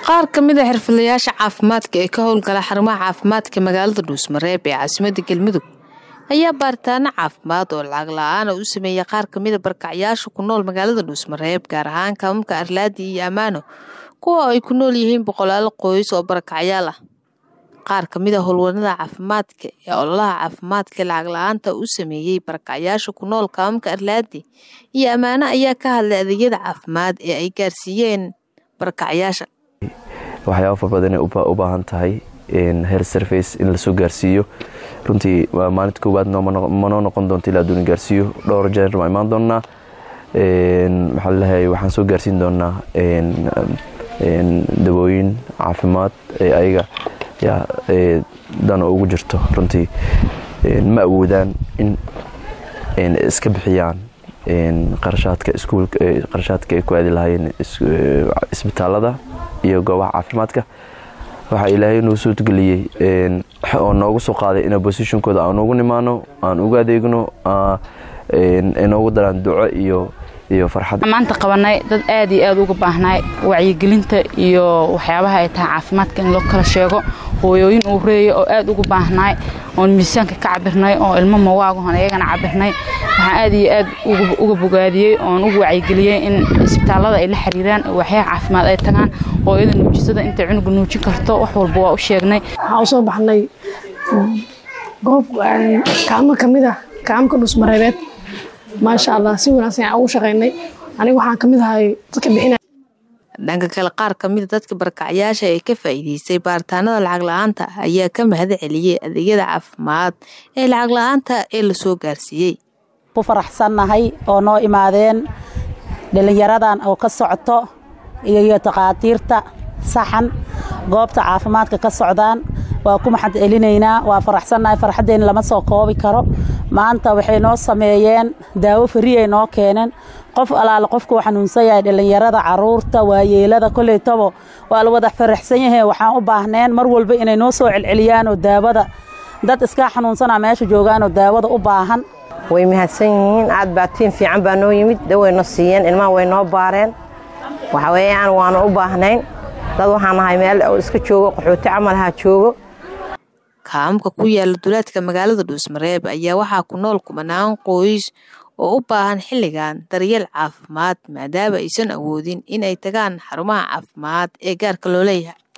qaar ka mid a xirfadlayaasha caafimaadka ee ka howlgala xarumaha caafimaadka magaalada dhuusmareeb ee caasimada galmudug ayaa baaritaano caafimaad oo lacag la-aana u sameeyay qaar kamida barkacyaasha ku nool magaalada dhuusmareeb gaar ahaan kaamamka arlaadi iyo ammaano kuwa ay ku nool yihiin boqolaal qoys oo barakacyaal ah qaar kamid a howlwanada caafimaadka ee ololaha caafimaadka lacag la-aanta u sameeyey barakacyaasha ku nool kaamamka arlaadi iyo ammaano ayaa ka hadlay adeegyada caafimaad ee ay gaarsiiyeen barakacyaasha waxyaaba far badan ay u baahan tahay heer surface in lasoo gaarsiiyo runtii maalinta koowaad manoo noqon doonta ilaa aduuna gaarsiiyo dhowr jeer waa imaan doonaa maxaa lalehay waxaan soo gaarsiin doonaa dawooyin caafimaad ee ayaga yaa dana ugu jirto runtii ma awoodaan in iska bixiyaan qarashaadka iskuulka qarashaadka ay ku aadi lahaayeen isbitaalada iyo goobaha caafimaadka waxaa ilaahay noo soo geliyey oo noogu soo qaaday in bosishonkooda aan ugu nimaano aan ugu adeegno inoogu daraan duco iyo iyo farxad maanta qabanay dad aad iyo aad uga baahnay wacyigelinta iyo waxyaabaha ay tahay caafimaadka in loo kala sheego hooyooyin uu reeya oo aad uga baahnay oon miisaanka ka cabirnay oo ilmo mawaagohon iyagana cabirnay waxaan aad iyo aad uga bogaadiyey oon uga wacyigeliyey in isbitaallada ay la xiriiraan waxyaha caafimaad ay tagaan hooyada nuujisada intay cunuga nuujin karto wax walba waa u sheegnay waxaan usoo baxnay goob kaamo ka mid ah kaamka dhusmareebeed maasha allah si wanaagsan aan ugu shaqaynay aniga waxaan ka mid ahay dadka bixina dhanka kale qaar ka mida dadka barakacyaasha ee ka faa'iideystay baaritaanada lacag la-aanta ayaa ka mahad celiyey adeegyada caafimaad ee lacag la-aanta ee lasoo gaarsiiyey ku faraxsannahay oo noo imaadeen dhallinyaradan oo ka socoto iyo takhaatiirta saxan goobta caafimaadka ka socdaan waa ku maxad celinaynaa waa faraxsannahay farxaddeenna lama soo koobi karo maanta waxay noo sameeyeen daawo fariyay noo keeneen qof alaale qofkuu xanuunsan yahay dhallinyarada caruurta waayeelada koleytabo waa la wada faraxsan yahay waxaan u baahneen mar walba inay noo soo celceliyaanoo daawada dad iskaa xanuunsanaa meesha joogaanoo daawada u baahan way mahadsan yihiin aad baa tiin fiican baa noo yimid dawayno siiyeen ilmaha way noo baareen waxa weeyaan waanu u baahnayn dad waxaan nahay meel oo iska joogo qaxooti camalaha joogo kaamamka ku yaala duleedka magaalada dhuusmareeb ayaa waxaa ku nool kumanaan qoys oo u baahan xilligan daryeel caafimaad maadaama aysan awoodin in ay tagaan xarumaha caafimaad ee gaarka loo leeyahay